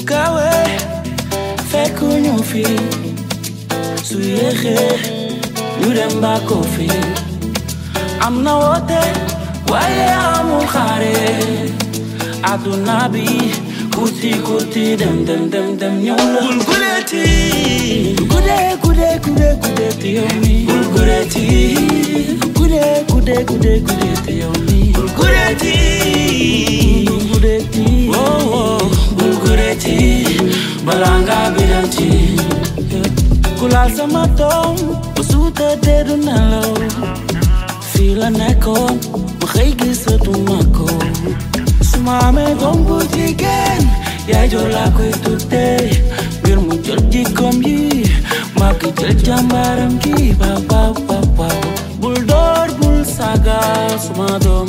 gaawee fekk ñu fi su yéexee ñu dem ba ko fi am na woote waaye amul xaare àdduna bi kurti kurti dem dem dem dem ñëw la bul guleeti gudee gudee gudee gudee te yow mi bul guleeti gudee gudee gudee gudee te yow mi bul guleeti bul guleeti oh oh bul guleeti balaa ngaa bidanti ku laal sama doom ba suuta dee du nelaw fii la nekkoon ma xëy gisatuma ko su ma amee doom bu jigéen yaay joo laa koy tuddee ngir mu jël jikkoom yi maa ko jël jàmbaaram gi ba ba ba ba bul door bul sagal sama doom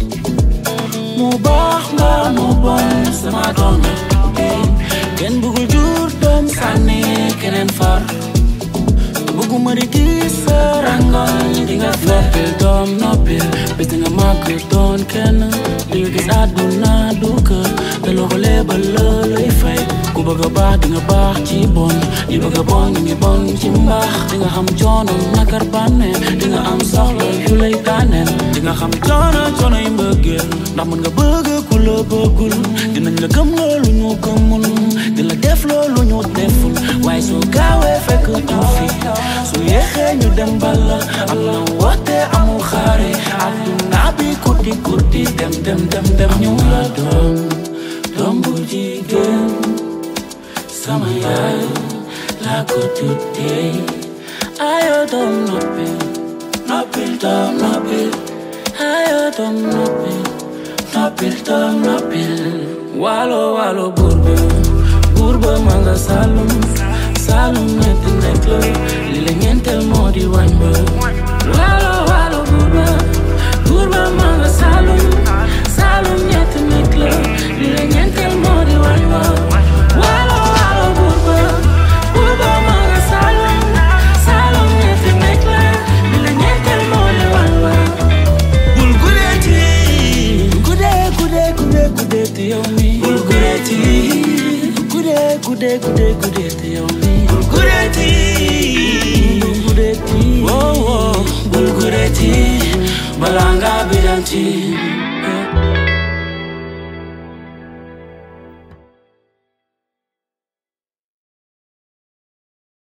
mu baax nga mu bon sama doom kenn bëggul jur doom sànni keneen far bëgguma di gis sa rangoñ di nga noppil doom noppil bis di nga màgg doon kenn di nga gis àdduna du kër te loxo lebal la lay fay ku bëgg a baax di nga baax ci bon ñi bëgg a bon ñu ngi bon ci mbaax di nga xam coono nakar bànnee di nga am soxla yu lay daaneel di nga xam coono coono yi mbëggeel ndax mën nga bëgg ku la bëggul dinañ la gëm loolu ñu gëmul di la def loolu ñu deful waaye soo gaawee fekk ñu fi su yéexee ñu dem bala am na woote amul xaare àdduna bi kurti kurti dem dem dem dem ñu la doom doom bu jigéen sama yaay laa ko tuddee ayo doom noppil noppil doom noppil ayo doom noppil noppil doom noppil waalo waalo buur ba buur ba ma nga Saalum Saalum ñetti nekk la li la ñeenteel moo di wañ ba waalo waalo buur ba buur ba ma nga Saalum Saalum ñetti nekk la li la ñeenteel moo di wañ ba waalo waalo buur ba buur ba ma nga Saalum Saalum ñetti nekk la li la ñeenteel moo di wañ ba bul guleeti gudee gudee gudee gudee te yow mi bul guleeti gudee gudee gudee gudee te yow mi bul guleeti bul guleeti oh oh bul guleeti balaa ngaa bidanti